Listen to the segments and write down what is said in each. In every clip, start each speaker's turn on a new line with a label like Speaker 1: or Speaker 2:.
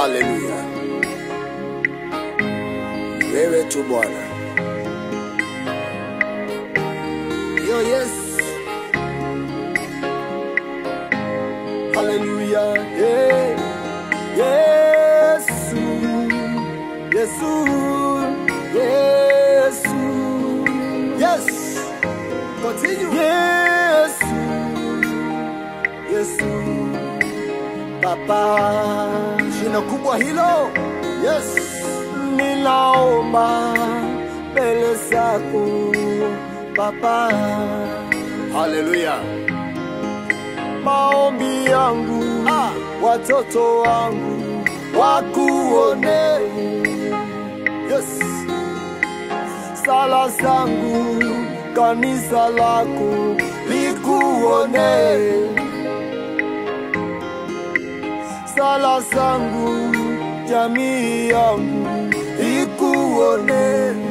Speaker 1: Haleluya, wewe tu Bwana. Yo, yes. Haleluya, yeah. Yesu, Yesu, Yesu, yes. Continue. Yesu, Yesu, Baba, jina kubwa hilo. Yes, ninaomba mbele zako Baba. Haleluya. Maombi yangu ah, watoto wangu wakuone. Yes. Sala zangu kanisa lako likuone. Sala zangu jamii yangu ikuone.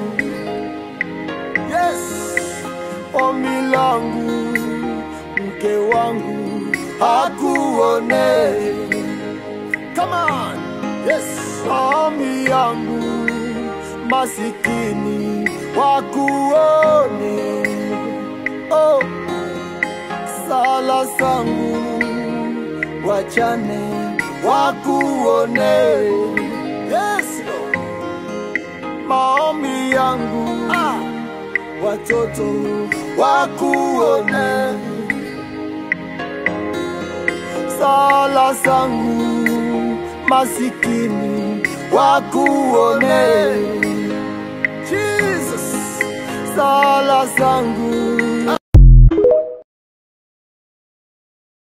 Speaker 1: Yes. Ombi langu mke wangu akuone. Come on. Yes. Ombi yangu masikini wakuone. Oh. Sala zangu wachane wakuone. Yes. Lord. Maombi yangu ah, watoto wakuone. Sala zangu masikini wakuone. Jesus, sala zangu